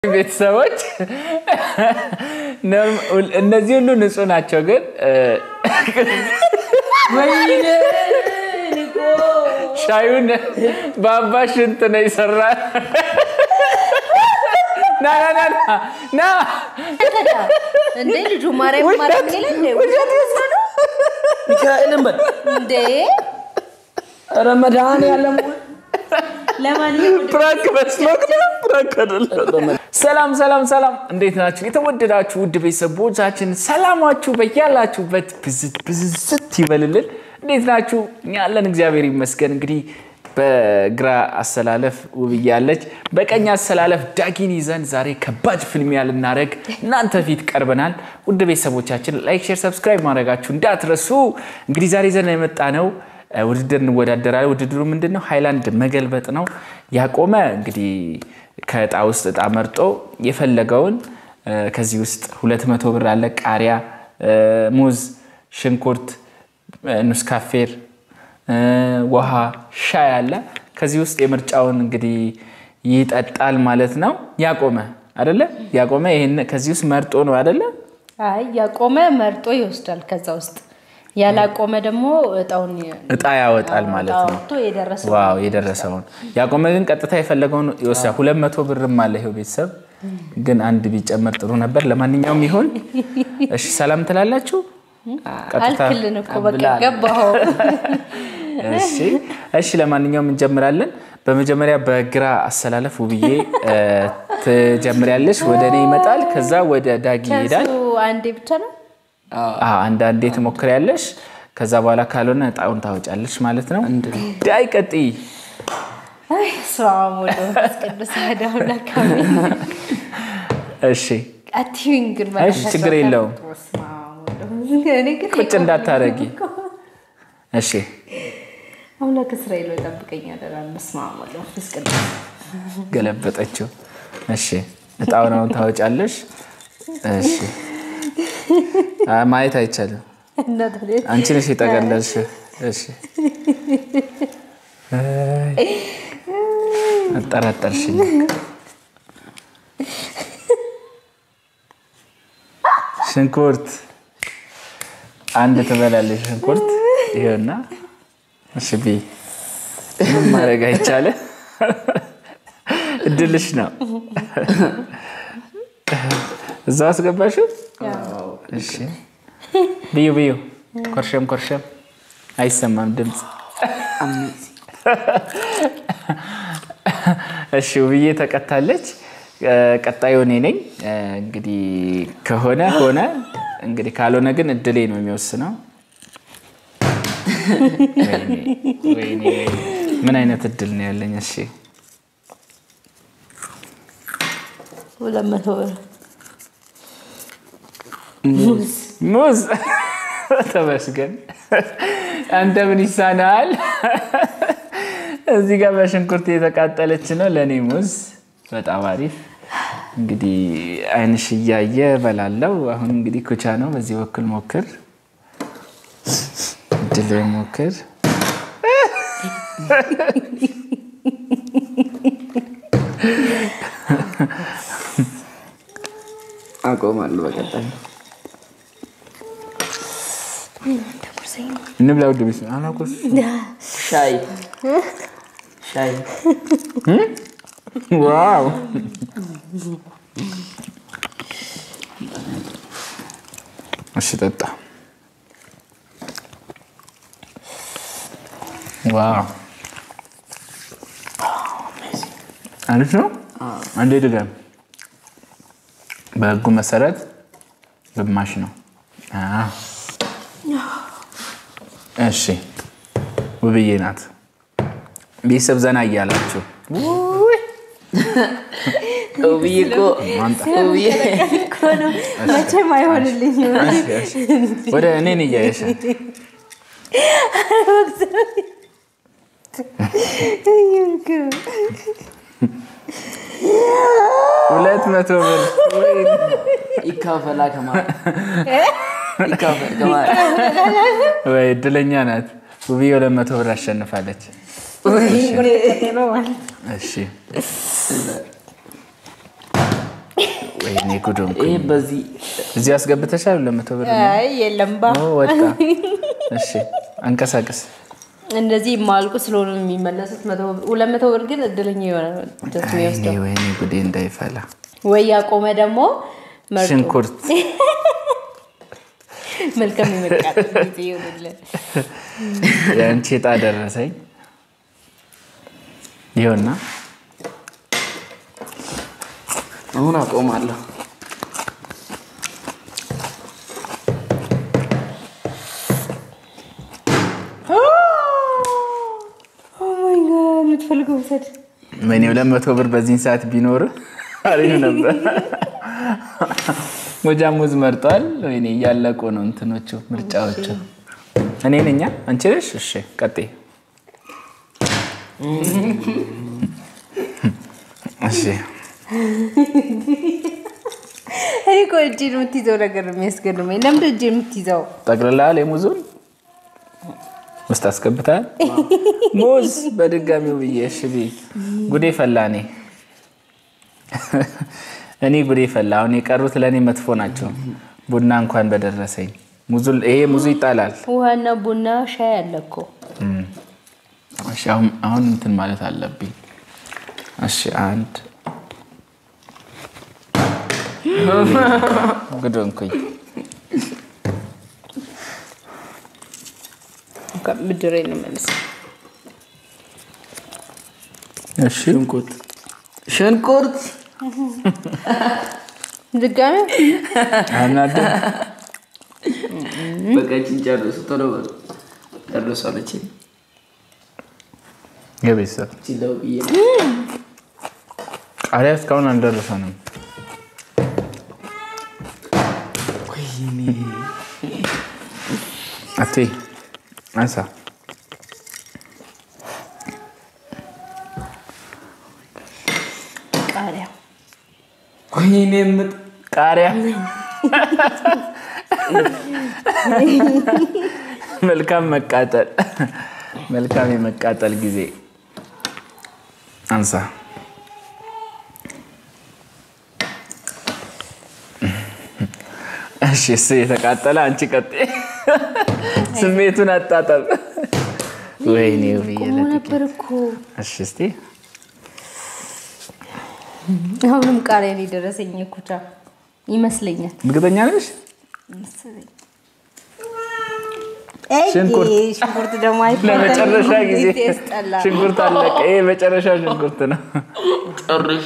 ቤተሰቦች እነዚህ ሁሉ ንጹህ ናቸው፣ ግን ሻዩን በአባሽ ሽንት ነው ይሰራ። ና ና ና ና እንዴ ልጁ ማርያም ማርያም ይላል እንዴ? ሚካኤልን በል እንዴ ኧረ መድኃኒዓለም ለማንኛውም ፕራንክ መስሎት ነው፣ ፕራንክ አይደለም። ሰላም ሰላም ሰላም፣ እንዴት ናችሁ የተወደዳችሁ ውድ ቤተሰቦቻችን? ሰላማችሁ በያላችሁበት ብዝት ብዝዝት ይበልልን። እንዴት ናችሁ? እኛ አለን እግዚአብሔር ይመስገን። እንግዲህ በግራ አሰላለፍ ውብዬ አለች፣ በቀኝ አሰላለፍ ዳጊን ይዘን ዛሬ ከባድ ፍልሚያ ልናደርግ እናንተ ፊት ቀርበናል። ውድ ቤተሰቦቻችን ላይክ፣ ሼር፣ ሰብስክራይብ ማድረጋችሁ እንዳትረሱ። እንግዲህ ዛሬ ይዘን የመጣ ነው ውድድር እንወዳደራለን። ውድድሩ ምንድን ነው? ሃይላንድ መገልበጥ ነው። ያቆመ እንግዲህ ከእጣ ውስጥ እጣ መርጦ የፈለገውን ከዚህ ውስጥ ሁለት መቶ ብር አለ። ቃሪያ፣ ሙዝ፣ ሽንኩርት፣ ኑስካፌር፣ ውሃ፣ ሻይ አለ። ከዚህ ውስጥ የምርጫውን እንግዲህ ይጠጣል ማለት ነው። ያቆመ አደለ? ያቆመ ይሄን ከዚህ ውስጥ መርጦ ነው አደለ? አይ ያቆመ መርጦ ይወስዳል። ከዛ ውስጥ ያላቆመ ደግሞ እጣውን እጣ ያወጣል ማለት ነው። አውጥቶ የደረሰው ዋው የደረሰውን ያቆመ ግን ቀጥታ የፈለገውን ይወስዳል። ሁለት መቶ ብርም አለ ይኸው ቤተሰብ ግን አንድ ቢጨመር ጥሩ ነበር። ለማንኛውም ይሁን። እሺ ሰላም ትላላችሁ። ቀጥታ አልክልን እኮ በቃ ገባኸው። እሺ እሺ። ለማንኛውም እንጀምራለን። በመጀመሪያ በግራ አሰላለፍ ውብዬ ትጀምሪያለሽ። ወደ እኔ ይመጣል። ከዛ ወደ ዳጊ ይሄዳል። ከሱ አንዴ ብቻ ነው። አዎ፣ አንዳንዴ ትሞክሪያለሽ። ከዛ በኋላ ካልሆነ እጣውን ታወጫለሽ ማለት ነው። ዳይ ቀጥይ። አይ ስራም ወደ መንፈስ ቅዱስ አሐዱ አምላክ አሜን። እሺ አትይኝ ግን እሺ፣ ችግር የለውም። በስመ አብ ወወልድ ወመንፈስ ቅዱስ። እኔ ግን ቁጭ እንዳታረጊ። እሺ አምላክ እስራኤል ሆይ ጠብቀኝ አደራ። በስመ አብ ወወልድ ወመንፈስ ቅዱስ። ገለበጠችው። እሺ እጣውን አሁን ታወጫለሽ። እሺ አ- ማየት አይቻልም። እና ታዲያ አንቺ ነሽ የጠቀለልሽ። እሺ አይ፣ አጠራጠርሽኝ። ሽንኩርት አንድ ትበላለሽ። ሽንኩርት ይኸውና። እሺ ብይ። ምንም ማድረግ አይቻልም። እድልሽ ነው። እዛው አስገባሽው። እሺ ብዩ ብዩ። ኮርሸም ኮርሸም። አይሰማም ድምፅ። እሺ ውብዬ ተቀታለች። ቀጣዩ እኔ ነኝ። እንግዲህ ከሆነ ሆነ፣ እንግዲህ ካልሆነ ግን እድሌ ነው የሚወስነው። ወይኔ ወይኔ፣ ምን አይነት እድል ነው ያለኝ? እሺ ሁለት መቶ ብር ሙዝ ተመስገን። አንተ ምን ይሳናል? እዚህ ጋር በሽንኩርት የተቃጠለች ነው ለእኔ ሙዝ። በጣም አሪፍ። እንግዲህ አይንሽ እያየ በላለው። አሁን እንግዲህ ኩቻ ነው። በዚህ በኩል ሞክር፣ ድል ሞክር። አቆማለሁ በቀጣይ እንብላ ውድ ቤት አናቆስ ሻይ ሻይ ዋው እሺ ጠጣ። ዋው አሪፍ ነው። አንዴ ድገም። በህጉ መሰረት ግማሽ ነው። አዎ። እሺ ውብዬ ናት። ቤተሰብ ዘና እያላችሁ ውብዬ እኮ ማምጣ ውብዬ እኮ ነው መቼም አይሆንልኝም። ወደ እኔን እያየሽ ሁለት መቶ ብር ይካፈላ ከማለት ይካፈል ከማለት ወይ እድለኛ ናት። ውብዬ ሁለት መቶ ብር አሸንፋለች። እሺ ወይኔ ጉዶን ይሄ በዚህ እዚህ አስገብተሻል ለመቶ ብር አይ የለም ባ ኦ፣ ወጣ እሺ አንቀሳቀስ እንደዚህ የማልቁ ስለሆኑ የሚመለሱት መቶ ብር- ሁለት መቶ ብር ግን እድለኛ የሆነ ነው ደስ ወይኔ የሚወስደው ወይኔ ጉዴ እንዳይፈላ ወይ ያቆመ ደግሞ መርጦ ሽንኩርት መልካም የመቃጠል ጊዜ ይሆንልን። የአንቺ ዕጣ ደረሰኝ ይኸውና አሁን አቆማለሁ። ኦ ማይ ጋድ የምትፈልገው ውሰድ። እኔ ሁለት መቶ ብር በዚህን ሰዓት ቢኖር አሪፍ ነበር። ሞጃ ሙዝ መርጧል። ወይኔ እያለቁ ነው እንትኖቹ ምርጫዎቹ። እኔ ነኛ አንቺ ነሽ? እሺ ቀጥይ። እሺ እኔ እኮ እጄን የምትይዘው ነገር ነው የሚያስገርመኝ። ለምንድን እጄን የምትይዘው? ጠቅልላል የሙዙን ውስጥ አስገብታል። ሙዝ በድጋሚው ብዬ እሺ ብዬ ጉዴ ፈላ። እኔ እኔ ጉዴ ፈላ። አሁን የቀሩት ለእኔ መጥፎ ናቸው። ቡና እንኳን በደረሰኝ ሙዙ ይሄ ሙዙ ይጣላል። ውሃና ቡና ሻይ አለ እኮ። እሺ አሁን አሁን እንትን ማለት አለብኝ። እሺ አንድ ጉድ ሆንኩኝ። ብድሬን ነው መልስ። እሺ ሽንኩርት ሽንኩርት ድጋሚ አናድም። በቀችን ጨርሱ። ቶሎ በሉ ጨርሱ አለችኝ። የቤተሰብ ችለው ብዬ ቃሪያ እስካሁን አልደረሰንም። አቴ አንሳ ቃሪያ ወይኔ የምጥ ቃሪያ መልካም መቃጠል መልካም የመቃጠል ጊዜ አንሳ እሺ እሱ የተቃጠለ አንቺ ቀጤ ስሜቱን አጣጠብ ወይኔ ውብዬ ቆሞ ለጥቂት ነበር እኮ። እሺ እስቲ አሁንም ቃሪያ ነው የደረሰኝ ኩቻ ይመስለኛል። እርግጠኛ ነሽ ሽንኩርት። ሽንኩርት ሽንኩርት ደግሞ አይፈታም። ለመጨረሻ ጊዜ ያስጠላል። ሽንኩርት አለቀ ይሄ መጨረሻ ሽንኩርት ነው ጨርሽ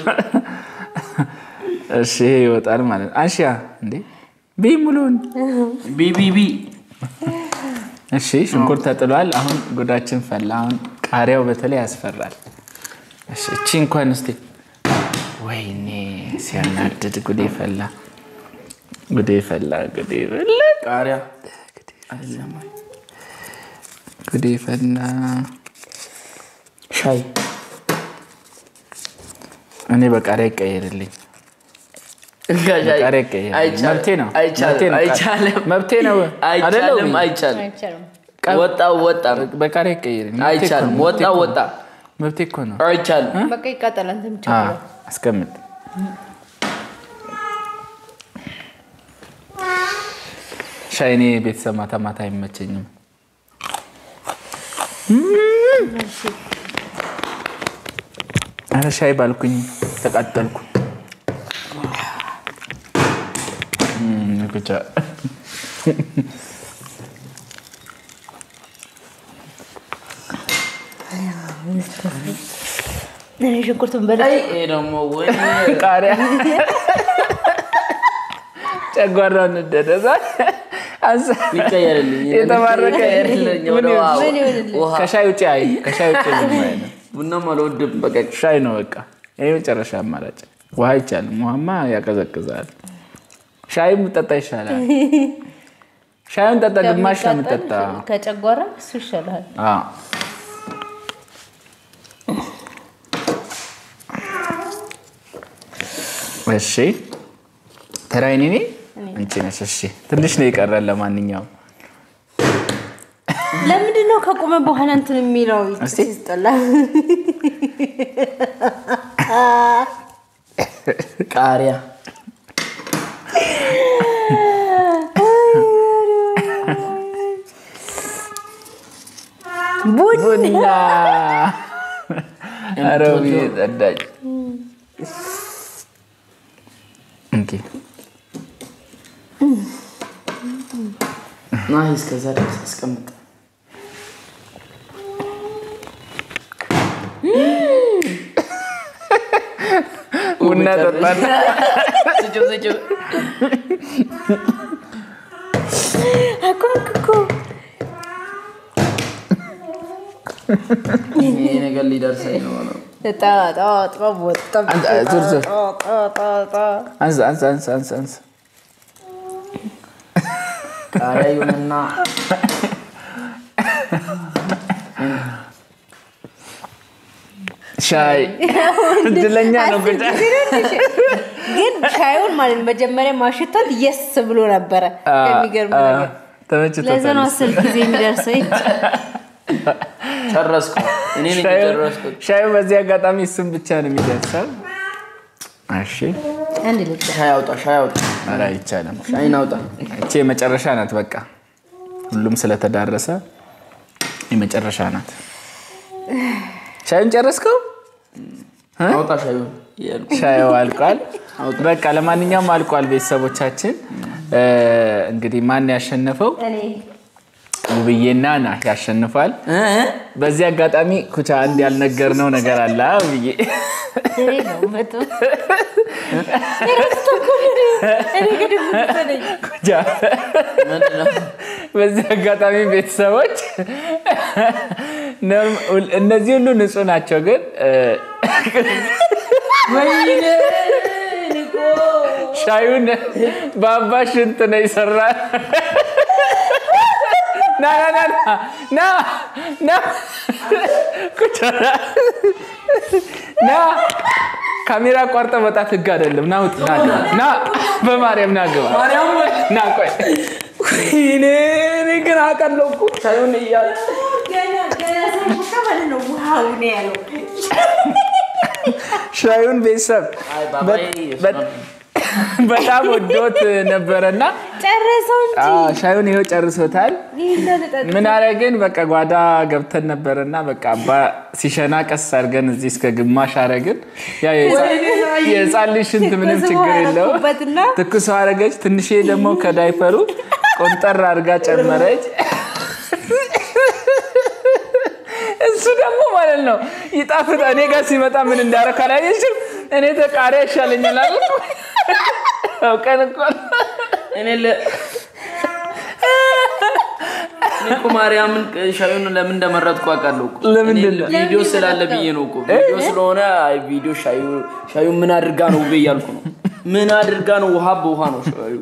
እሺ ይሄ ይወጣል ማለት ነው አንሺያ እንዴ ቢ ሙሉን ቢቢቢ እሺ ሽንኩርት ተጥሏል አሁን ጉዳችን ፈላ አሁን ቃሪያው በተለይ ያስፈራል እሺ እቺ እንኳን እስቲ ወይኔ ሲያናድድ ጉዴ ፈላ ጉዴ ፈላ ጉዴ ፈላ ቃሪያ አይደለም ጉዴ ፈላ ሻይ እኔ በቃሪያ ይቀየርልኝ በቃሪያ ይቀየር መብቴ ነው መብቴ ነው አይቻልም መብቴ ነው አይደለም አይቻልም አይቻልም አይቻልም። ወጣ ወጣ በቃሪያ ይቀየር መብቴ እኮ አይቻልም ነው፣ ወጣ መብቴ እኮ ወጣ ነው። መብቴ እኮ ነው አይቻልም በቃ ይቃጠላል። አንተ ብቻ አ፣ አስቀምጥ ሻይ እኔ ቤተሰብ ማታ ማታ አይመቸኝም አረ ሻይ ባልኩኝ ተቃጠልኩ እም፣ ብቻ እኔ ሽንኩርቱን በላ አይ ይሄ ደግሞ ወይ ቃሪያ ጨጓራ እንደደረሳል አንሳ ይቀየርልኝ የተባረከ ይቀየርልኝ ወደ ውሃ ምን ይሆንልህ? ውሃ ከሻይ ውጭ አይ ከሻይ ውጭ ምንም አይልም። ቡናም አልወድም በቃ ሻይ ነው በቃ ይህ መጨረሻ አማራጭ ውሃ አይቻልም ውሃማ ያቀዘቅዛል ሻይ ጠጣ ይሻላል ሻዩን ጠጣ ግማሽ ነው የምጠጣ ከጨጓራ እሱ ይሻላል። አዎ። እሺ ተራይኔ ኔ አንቺ ነሽ እሺ ትንሽ ነው የቀረን ለማንኛውም ለምንድን ነው ከቆመ በኋላ እንትን የሚለው እስቲ። ሲስጠላ? ቃሪያ ቡና ኧረ ውብዬ ጠዳች። እንኪ ና እስከዛ ድረስ አስቀምጥ። ቡና ጠጣን። ስጭው ስጭው። አቆምክ እኮ ይሄ ነገር ሊደርሰኝ ነው ነው። ጣ ጣ ጣ ወጣ አንተ ዙር ዙር ጣ ጣ ጣ አንስ አንስ አንስ አንስ አንስ ቃሪያ ይሁንና ሻይ እድለኛ ነው ቁጫ ግን ሻዩን ማለት ነው መጀመሪያ ማሽታት የስ ብሎ ነበረ። የሚገርም ነገር ለዛ ነው ተመችቶታል። አስር ጊዜ የሚደርሰው። ጨረስኩ። እኔ ነኝ የጨረስኩት። ሻዩ በዚህ አጋጣሚ ስም ብቻ ነው የሚደርሰው። እሺ አንድ ልጅ ሻይ አውጣ፣ ሻይ አውጣ፣ ኧረ አይቻልም። ሻይን አውጣ። እቺ የመጨረሻ ናት። በቃ ሁሉም ስለተዳረሰ የመጨረሻ ናት። ሻዩን ጨረስከው? አውጣ ሻዩን እያልኩ ሻዩ አልቋል። በቃ ለማንኛውም አልቋል። ቤተሰቦቻችን እ፣ እንግዲህ ማን ያሸነፈው? እኔ ውብዬና ና ያሸንፋል። እ? በዚህ አጋጣሚ ኩቻ አንድ ያልነገርነው ነገር አለ። አ፣ ውብዬ እኔ ነው መቶ እረስቶ እኮ ነው። እኔ ግድም መሰለኝ። ኩቻ ምንድን ነው? በዚህ አጋጣሚ ቤተሰቦች ነው- እነዚህ ሁሉ ንጹህ ናቸው፣ ግን እ፣ ወይኔ እኔ እኮ ሻዩን በአባሽ ሽንት ነው ይሰራ። ና ና ና ና ና ኩቻ ና ና ካሜራ አቋርጠ መጣት ህግ አይደለም። ና ውጥ ና ግባ። ና በማርያም ና ግባ። ማርያም ወይ ና ቆይ ወይኔ እኔ ግን አውቃለሁ እኮ ሻዩን እያለ ገና ገና ሳይቦካ ማለት ነው ውሃው ነው ያለው። ሻዩን ቤተሰብ አይ ባባዬ በ- በጣም ወዶት ነበረና ጨረሰው እንጂ አዎ፣ ሻዩን ይኸው ጨርሶታል። ይህን ልጠጥ ምን አረግን? በቃ ጓዳ ገብተን ነበረና በቃ አባ ሲሸና ቀስ አድርገን እዚህ እስከ ግማሽ አረግን። ያ የህፃን- የህፃን ልጅ ሽንት ምንም ትኩስ ችግር ውሃ የለው። አደረኩበትና ትኩስ ውሃ አረገች። ትንሽ ደግሞ ከዳይፐሩ ቆንጠር አድርጋ ጨመረች። እሱ ደግሞ ማለት ነው ይጣፍጣ። እኔ ጋር ሲመጣ ምን እንዳረክ አላየሽም? እኔ ተቃሪያ ይሻለኛል አለ አውቀን እኮ ነው። እኔ ለ እኔ እኮ ማርያምን ሻዩን ለምን እንደመረጥኩ አውቃለሁ እኮ። ለምንድን እኔ ነው? ቪዲዮ ስላለ ብዬ ነው እኮ። ቪዲዮ ስለሆነ አይ ቪዲዮ ሻዩ ሻዩ ምን አድርጋ ነው ውቤ እያልኩ ነው። ምን አድርጋ ነው? ውሃ በውሃ ነው ሻዩ።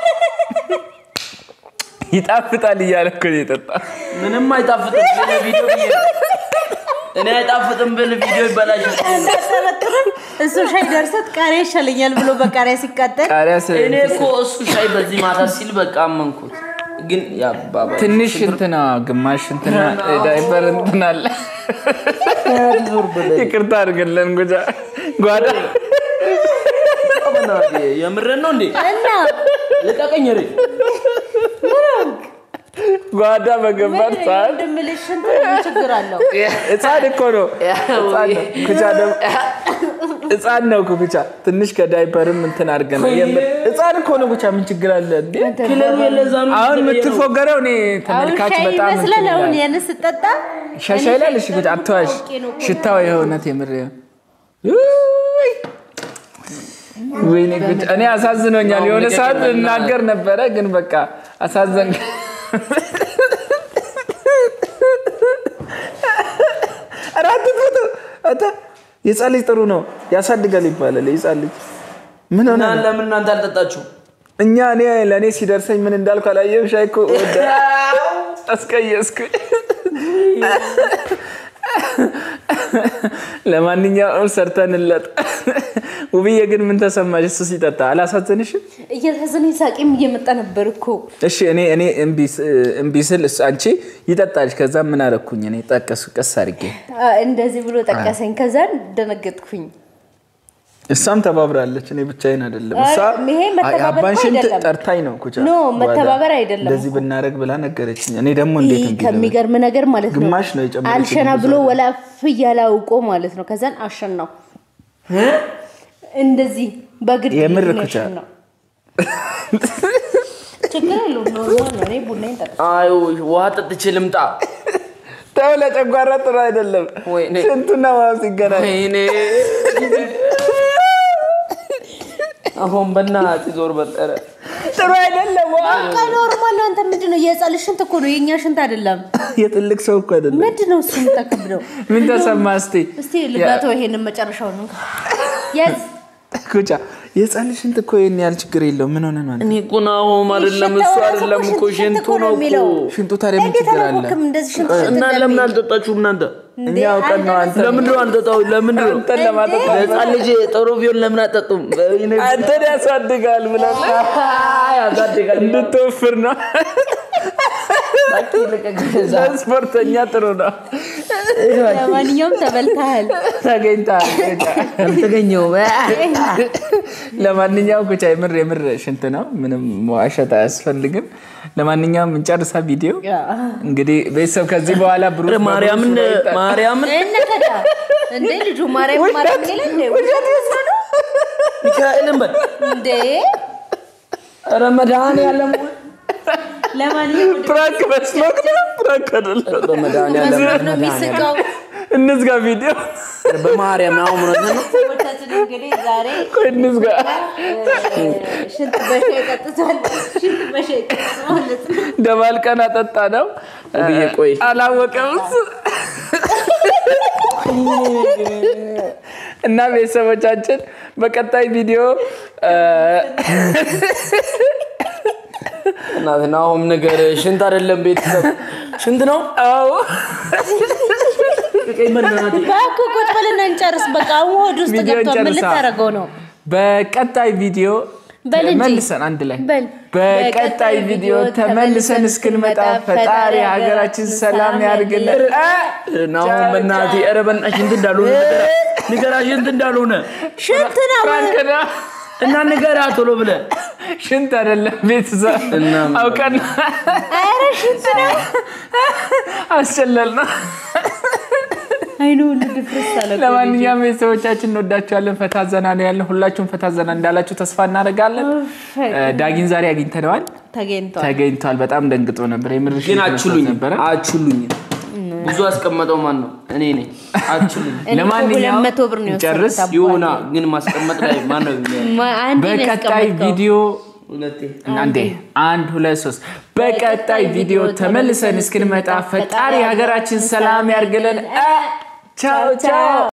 ይጣፍጣል እያለ እኮ ነው የጠጣ ምንም አይጣፍጥም። እኔ ቪዲዮ ብዬ ነው። እኔ አይጣፍጥም ብል ቪዲዮ ይበላሻል። እንዳጠረጥርም እሱ ሻይ ደርሰት ቃሪያ ይሻለኛል ብሎ በቃሪያ ሲቃጠል ቃሪያ ስ- እኔ እኮ እሱ ሻይ በዚህ ማታ ሲል በቃ አመንኩት። ግን ያባባ ትንሽ እንትና ግማሽ እንትና ዳይፐር እንትና አለ። ይቅርታ አድርግልን ጉጃ ጓዳ የምርን ነው እንዴ? እና ልቀቀኝ ሬ ጓዳ በገባት ሰዓት እንደምልሽ እንትን ምን ችግር አለው? ህፃን እኮ ነው ህፃን ነው። ኩቻ ደግሞ ህፃን ነው እኮ ኩቻ ትንሽ ከዳይፐርም እንትን አድርገን ነው የምር ህፃን እኮ ነው ኩቻ ምን ችግር አለ እንዴ? ክለብ የለዛ ነው አሁን የምትፎገረው እኔ አሁን ተመልካች ሻይ በጣም ይመስላል። እንትን አሁን ይላል። ያን ስጠጣ ሻሻ ይላል። እሺ ኩቻ አትዋሽ። ሽታው የእውነት የምር ውይ! ወይኔ ኩቻ እኔ አሳዝኖኛል። የሆነ ሰዓት እናገር ነበረ ግን በቃ አሳዘን አራት ፎቶ አታ የህፃን ልጅ ጥሩ ነው ያሳድጋል ይባላል። የህፃን ልጅ ምን ሆነ? እና ለምን እናንተ አልጠጣችሁ? እኛ እኔ ለእኔ ሲደርሰኝ ምን እንዳልኩ አላየሁም። ሻይ እኮ ወደ አስቀየስኩኝ። ለማንኛውም ሰርተንለጥ። ውብዬ ግን ምን ተሰማሽ? እሱ ሲጠጣ አላሳዘንሽም? እየታዘነኝ ሳቄም እየመጣ ነበር እኮ እሺ እኔ እኔ እምቢ ስ- እምቢ ስል እሱ አንቺ ይጠጣልሽ። ከዛ ምን አረኩኝ እኔ ጠቀሱ ቀስ አድርጌ አ፣ እንደዚህ ብሎ ጠቀሰኝ። ከዛን ደነገጥኩኝ። እሷም ተባብራለች። እኔ ብቻዬን አይደለም። እሷ ይሄ መተባበር የአባን እኮ ሽንት አይደለም። ጠርታኝ ነው ኩቻ ኖ፣ መተባበር በኋላ አይደለም እንደዚህ ብናደርግ ብላ ነገረችኝ። እኔ ደግሞ እንዴት ይህ እንዲህ ልበል? ከሚገርም ነገር ማለት ነው ግማሽ ነው የጨመረችው አልሸና ብዙ ብሎ አይደለም። ወላፍ እያለ አውቆ ማለት ነው ከዛን አሸናው እንደዚህ በግድ የምር ነው ኩቻ። ያሸናው። ችግር የለውም ኖርማል ነው እኔ ቡናዬን ጠጣ አይ ውሃ ጠጥቼ ልምጣ። ተው፣ ለጨጓራ ጥሩ አይደለም። ወይኔ። ሽንቱና ውሃው ሲገናኝ ወይኔ አሁን በእናትህ ዞር በጠረ ጥሩ አይደለም። ውሃ በቃ ኖርማል ነው አንተ ምንድን ነው የህፃን ልጅ ሽንት እኮ ነው የእኛ ሽንት አይደለም የትልቅ ሰው እኮ አይደለም። ምንድን ነው እሱ የምታከብደው ምን ተሰማ እስቲ እስቲ ልጋተው ይሄንን መጨረሻው ነው ያዝ ኩቻ የህፃን ልጅ ሽንት እኮ ይህን ያህል ችግር የለውም። ምን ሆነ ነው አንተ? እኔ እኮ ናሆም አይደለም እሱ አይደለም እኮ ሽንቱ ነው እኮ ሽንቱ ታዲያ ምን እንዴት ችግር አለ? አላወቅም እንደዚህ ሽንት ሽንት እና ለምን እንደሚል? አልጠጣችሁም እናንተ? እኛ አውቀን ነው አንተ ለምንድን ነው አንጠጣው? ለምንድን ነው አንተን ለማጠጣት ለህፃን ልጅ ጥሩ ቢሆን ለምን አጠጡም? አንተን ያሳድጋል ብለን ያሳድጋል። እንድትወፍር ነው። ለስፖርተኛ ጥሩ ነው። ለማንኛውም ተበልተሃል ተገኝተሃል ኩቻ። አልተገኘውም። ለማንኛውም ኩቻ የምር የምር ሽንት ነው። ምንም መዋሸት አያስፈልግም። ለማንኛውም እንጨርሳ ቪዲዮ እንግዲህ ቤተሰብ ከዚህ በኋላ ብሩክ ኧረ ማርያምን ማርያምን እነከዳ እንዴ ልጁ ማርያም ማርያም ሌላ እንዴ ውሸት መስሎ ነው ሚካኤልን በል እንዴ ኧረ መድኃኒዓለም ለማንኛውም ወደ ፕራንክ መስሎክ ነው። ፕራንክ አይደለም። በመድኃኒዓለም መስሎት ነው የሚስቀው እንዝጋ ቪዲዮ በማርያም አሁን እውነት ነው። ሰዎቻችን እንግዲህ ዛሬ ቆይ እንዝጋ። እ፣ ሽንት በሻይ ጠጥቷል ሽንት በሻይ ጠጥቷል ማለት ነው ደባልቀን አጠጣ ነው ብዬ ቆይ አላወቀም እሱ። እና ቤተሰቦቻችን በቀጣይ ቪዲዮ እ፣ እናትና አሁን ነገር ሽንት አይደለም ቤተሰብ ሽንት ነው። አዎ ቀይ በእናትህ እባክህ ቁጭ በልና እንጨርስ በቃ አሁን ሆድ ውስጥ ቪዲዮ ገብቷል ምን እንጨርሳ። ልታደርገው ነው በቀጣይ ቪዲዮ በል እንጂ። መልሰን አንድ ላይ በል። በቀጣይ ቪዲዮ ተመልሰን እስክንመጣ ፈጣሪ ሀገራችን ሰላም ያድርግልን። እ፣ ናሁን በእናትህ ኧረ በእናትህ ሽንት እንዳልሆነ ንገራ ንገራ ሽንት እንዳልሆነ ሽንት ነው ፍራንክ ነው። እና ንገራ ቶሎ ብለህ ሽንት አይደለም ቤተሰብ እና ምን አውቀን ኧረ ሽንት ነው አስጨለል ነው። አይኑ ሁሉ ድፍርስ አለ እኮ ልጁ። ለማንኛውም ቤተሰቦቻችን እንወዳችኋለን። ፈታ ዘና ነው ያለን። ሁላችሁም ፈታ ዘና እንዳላችሁ ተስፋ እናደርጋለን። እ፣ ዳጊን ዛሬ አግኝተነዋል። ተገኝቷል ተገኝቷል። በጣም ደንግጦ ነበር። የምር ግን ሽንት አችሉኝ መስሎት ነበረ። አችሉኝ ብዙ ያስቀመጠው ማን ነው? እኔ ነኝ። አችሉኝ እኔ እኮ ለማንኛውም ሁለት መቶ ብር ነው እንጨርስ። የወሰድኩት ይሁና አባቴ። ግን ማስቀመጥ ላይ ማን ነው የሚያየው? ማ- አንዴ ነው በቀጣይ ያስቀመጥከው። ቪዲዮ ሁለቴ አንዴ አንድ ሁለት ሶስት በቀጣይ ቪዲዮ ተመልሰን እስክንመጣ ፈጣሪ ሀገራችን ሰላም ያርግልን። እ፣ ቻው ቻው